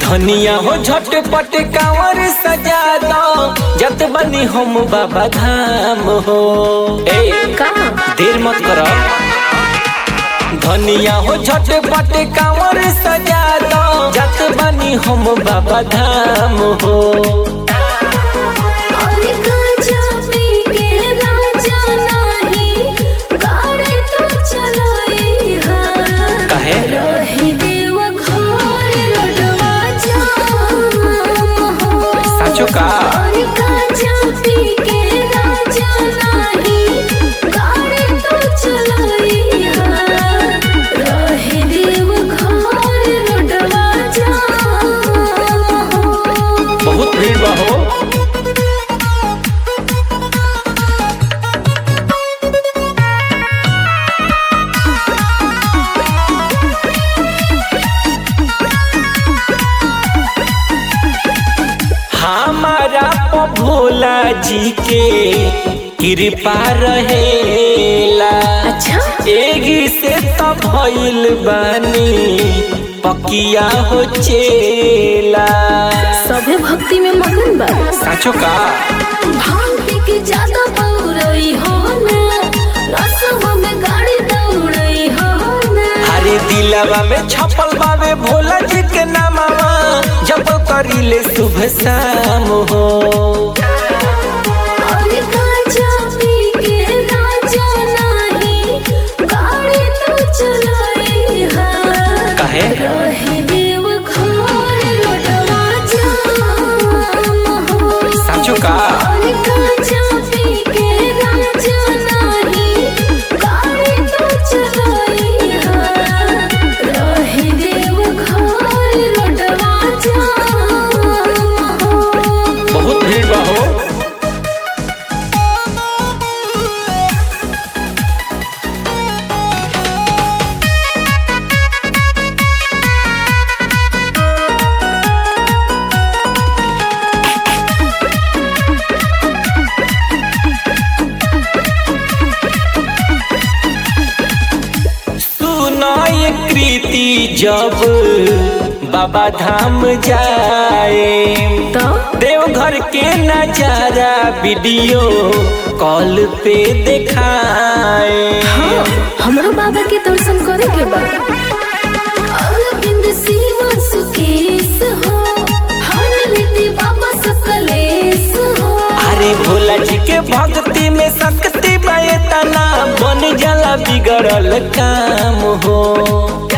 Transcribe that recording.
धनिया हो झटपट कांवर सजा दो जत बनी हम बाबा धाम हो ए का देर मत करो धनिया हो झटपट कांवर सजा दो जत बनी हम बाबा धाम हो और गाजा पी के राजा नाही गाड़ी तो चलाई हा काहे? रही देव घर रोडवा जाम हो साचो का और गाजा पी के राजा नाही गाड़ी तो चलाई हा रही देव घर रोडवा जाम हो बहुत भीड़ बा हो हमारा प भोला जी के कृपा रहेला अच्छा एगी से त भइल बानी पकिया हो चेला सभे भक्ति में मगन बा साचो का भांग पी के ज्यादा पौरई हो ना रसवा में गाड़ी दौड़ई हो ना हरे दिलवा में छपल बावे भोला जी के नामवा जब करिले शुभ शाम हो और गाजा पी के राजा नाही गाड़ी तो चलाई हा काहे? रहे देव घर रोडवा जाम हो साचो का और गाजा पी के राजा नाही गाड़ी तो चलाई हा रहे देव घर रोडवा जाम हो बहुत भीड़ बा हो सुनो ये कृति जब बाबा धाम जाए तो देवघर के नजारा वीडियो कॉल पे दिखाए हाँ, हमरो बाबा के दर्शन करे के बा अरविंद शिव सुकेश हो हर रीति बाबा सकलेश हो अरे भोला जी के भक्ति में शक्ति बतना बन जाला बिगड़ल काम हो